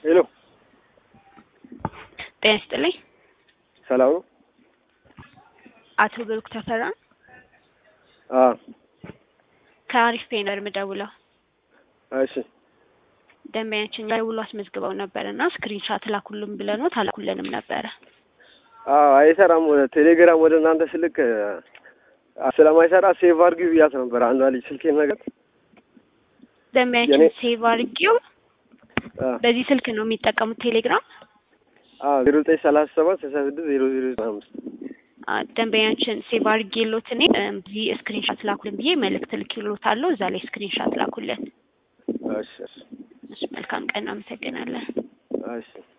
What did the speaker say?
ሄሎ ጤና ይስጥልኝ። ሰላም ነው? አቶ ብሩክ ተፈራ አዎ ከአሪፍ ፔ ነው የምደውለው። እሺ ደንበኛችን ደውሎ አስመዝግበው ነበር እና ስክሪንሻት ላኩልን ብለኖት አላኩልንም ነበረ። አዎ አይሰራም። ወደ ቴሌግራም ወደ እናንተ ስልክ አ- ስለማይሰራ ሴቭ አድርጊው ብያት ነበር አንዷ ልጅ ስልኬን ነገር ደንበኛችን የኔ- ሴቭ አድርጌው አ በዚህ ስልክ ነው የሚጠቀሙት ቴሌግራም። አዎ ዜሮ ዘጠኝ ሰላሳ ሰባት ስልሳ ስድስት ዜሮ ዜሮ ዘጠና አምስት አ፣ ደንበኛችን ሴቭ አድርጌሎት እኔ እም፣ እዚህ ስክሪንሻት ላኩልን ብዬ መልእክት ልኬሎታለሁ። እዛ ላይ ስክሪንሻት ላኩልን። እሺ እሺ እሺ፣ መልካም ቀን፣ አመሰግናለን። እሺ